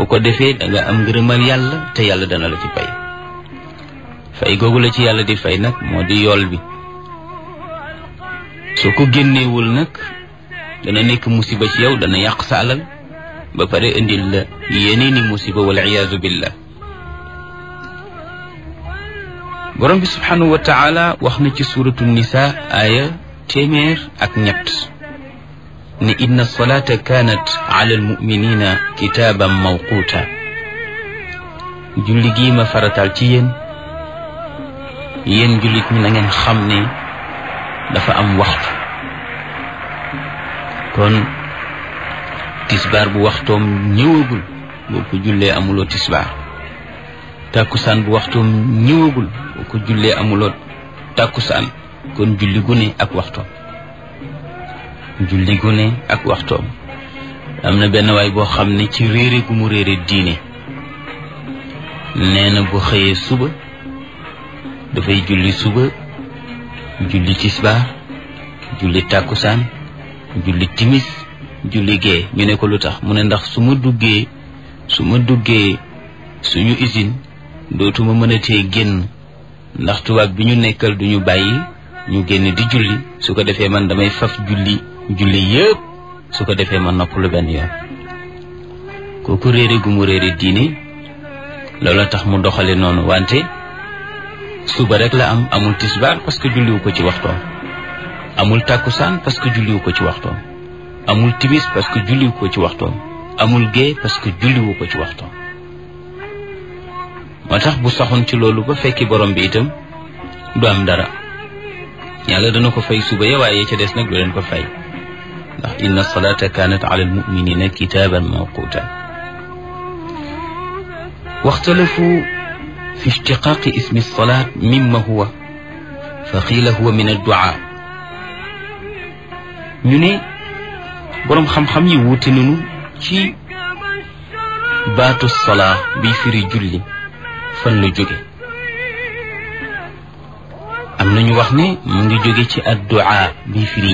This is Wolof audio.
ku ko defee da nga am ngërëmal yàlla te yàlla dana la ci fay fay googu la ci yàlla di fay nag moo di yool bi soo ko génneewul nag dana nekk musiba ci yow dana yàq sa alal ba pare indil la yeneeni musiba wal iyaazu billah borom bi subhanahu wa taala wax na ci suratu nisa aaya téeméer ak ñett ne inna salata kanat ala almuminina kitaaban mawquuta julli gii ma faratal ci yéen yéen jullit ñi na ngeen xam ne dafa am waxtu kon tisbaar bu waxtoom ñëwagul boo ko jullee amuloo tisbaar tàkkusaan bu waxtoom ñëwagul boo ko jullee amuloo tàkkusaan kon julli gu ne ak waxtoom julli gu ne ak waxtoom am na benn waay boo xam ne ci réere gu mu réere diine nee na bu xëyee suba dafay julli suba julli tisbaar julli tàkkusaan julli timis julli gee ñu ne ko lu tax mu ne ndax su ma duggee su ma duggee suñu usine dootuma mën a tee génn ndax tubaab bi ñu nekkal duñu bàyyi ñu génn di julli su ko defee man damay faf julli julli yëpp su ko defee man nopp lu benn yoon kooku réere gu mu réere diine loola tax mu doxale noonu wante suba rek la am amul tisbaar parce que julliwu ko ci waxtoom amul tàkkusaan parce que julliwu ko ci waxtoom amul timis parce que julliwu ko ci waxtoom amul gée parce que julliwu ko ci waxtoom moo tax bu saxoon ci loolu ba fekki borom bi itam du am dara yàlla dana ko fay suba ya waaye ca des nag du leen ko fay ndax inna salata kanat ala almuminina kitaban mawquta waxtalafu fi ishtiqaqi ismi salat mimma huwa fa qiila huwa min addua ñu ne boroom xam-xam yi wuute nañu ci baatu salaa bi firi julli fan la jóge am nañu wax ne mu ngi jóge ci addua bi firi